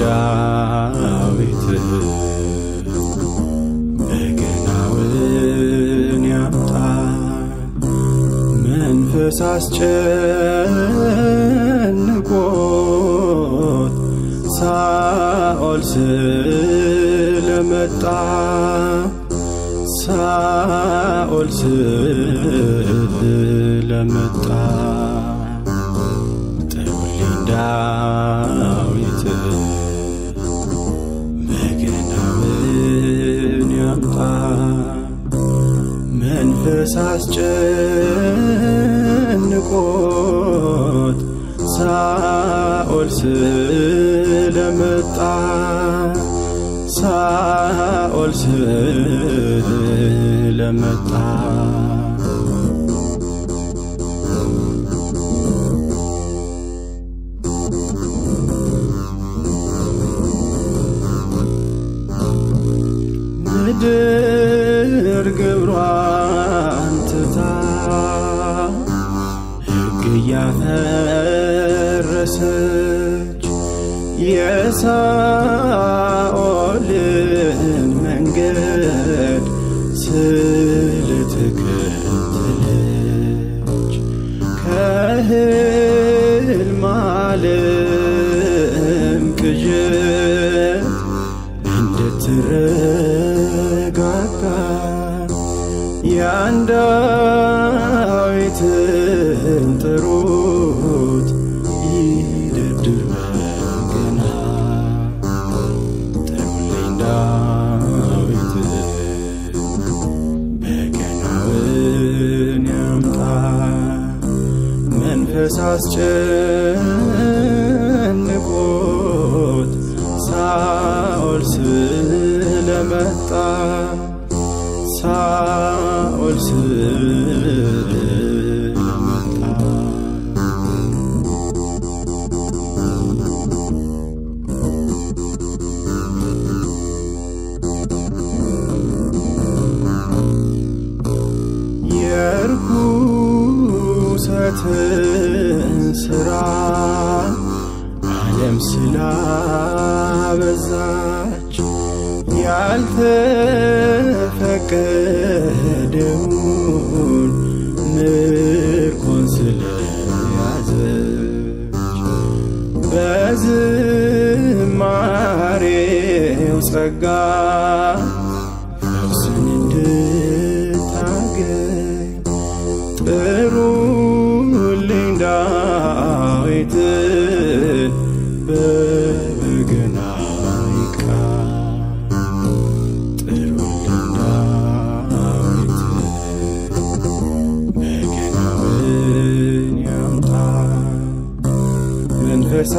ዳዊት በገናውን ያምጣ መንፈስ አስጨንቆት ሳኦል ስለመጣ ሳኦል ስለመጣ ጥሩልኝ ዳዊት በገናውን ያምጣ መንፈስ አስጨንቆት ሳኦል ስለመጣ ሳኦል ስለመጣ ምድር ግብሯን ትታ ሕግ እያፈረሰች የሳኦልን መንገድ ስለተከተለች ከሕልም ዓለም ቅዠት እንድትረጋጋ ያን ዳዊትን ጥሩት ይደርድር በገና ጥሩልኝ ዳዊት በገናውን ያምጣ መንፈስ አስጨንቆት ሳኦል ስለመጣ ሳኦል ስለመጣ የርኩሰትን ሥራ ዓለም ስላበዛች ያልተፈቀደውን ምርኮን ስለያዘች በዝማሬው ጸጋ ፈውስን እንድታገኝ ጥሩልኝ ዳዊትን በበገና ይቃ ጥሩልኝ ዳዊትን በገናውን ያምጣ መንፈስ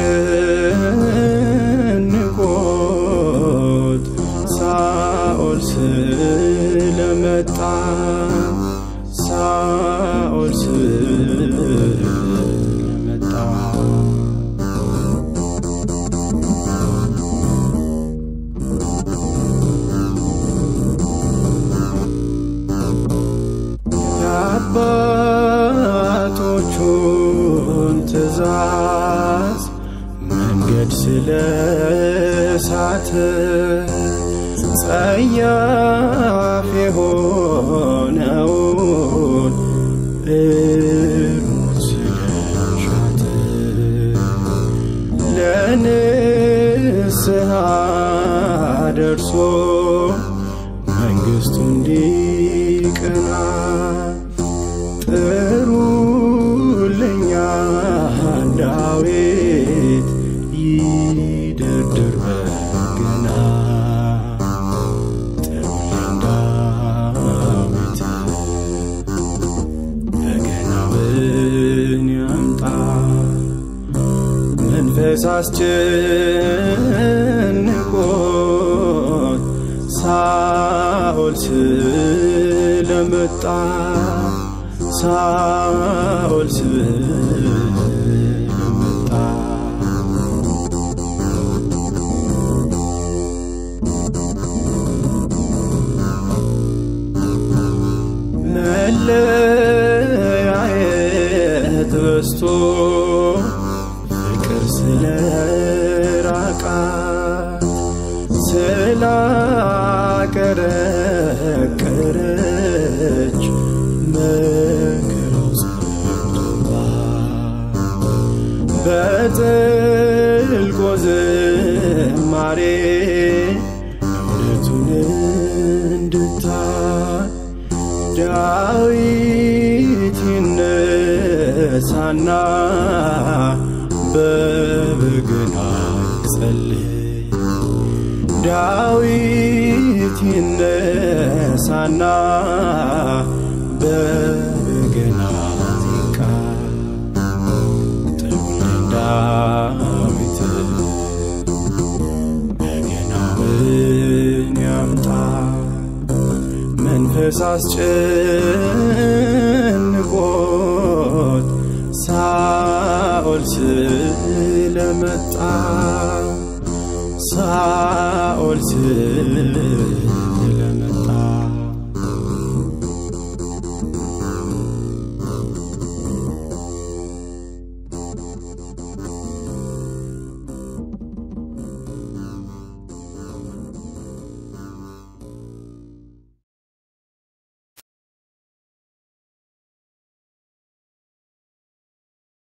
አስጨንቆት ሳኦል ስለመጣ ሳኦል ስለመጣ የአባቶቹን ትእዛዝ መንገድ ስለሳተ ጸያፍ የሆነውን እርሙት ስለሻተ ለንስሐ ደርሶ መንግሥቱ እንዲቀና ጥሩልኛ ዳዊት ይደርድር በገና ጥሩልኝ ዳዊት በገናውን ያምጣ መንፈስ አስጨንቆት ሳኦል ስለመጣ ሳኦል ስለመጣ መለያየት በስቶ ፍቅር ስለራቃ ዳዊት ይነሳና በበገና ይጸልይ ዳዊት ይነሳና በበገና ዚቃ ጥሩልኝ ዳዊት በገናውን ያምጣ መንፈስ አስጨንቆት ሳኦል ስለመጣ ሳኦል ስለመጣ